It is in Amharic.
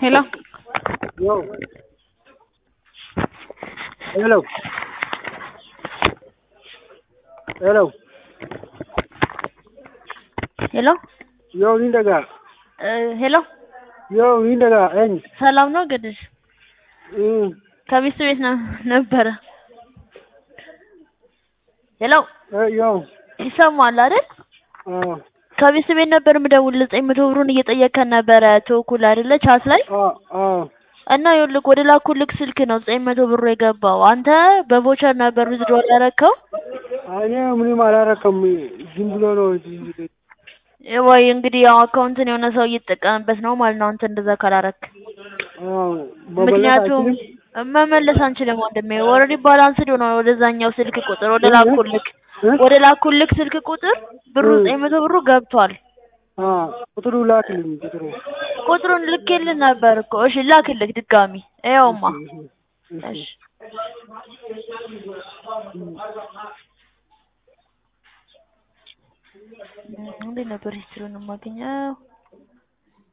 Hello. Yo. Hello. Hello. Hello. Yo ni daga. ሄሎ Yo ni daga en. ሰላም ነው ገድሽ? Mm. ከሚስት ቤት ነው ነበረ። ሄሎ Eh yo. ይሰማል አይደል? Ah. ከሚስት ቤት ነበር የምደውልልህ ዘጠኝ መቶ ብሩን እየጠየከን ነበረ ተወኩል አይደለ ቻት ላይ Ah ah. እና ይኸውልህ ወደ ላኩልክ ስልክ ነው ዘጠኝ መቶ ብሩ የገባው። አንተ በቮቸር ነበር ዊዝድሮል ያደረከው እኔ ምንም አላረከም። ዝም ብሎ ነው ወይ እንግዲህ ያው አካውንትን የሆነ ሰው እየተጠቀምበት ነው ማለት ነው። አንተ እንደዛ ካላረክ አዎ መመለስ ምክንያቱም አይችልም። መመለስ አንችልም ወንድሜ። ኦልሬዲ ባላንስድ ሆነ ወደዛኛው ስልክ ቁጥር ወደ እ? ላኩልክ እ? ወደ ላኩልክ ስልክ ቁጥር ብሩ እ። ዘጠኝ መቶ ብሩ ገብቷል። አዎ ቁጥሩ ላክልኝ ቁጥሩ። ቁጥሩን ልኬልህ ነበር እኮ። እሺ ላክልክ ድጋሚ ይኸውማ። እሺ፣ እሺ። እሺ እንዴት ነበር ሂስትሪውን የማገኘው?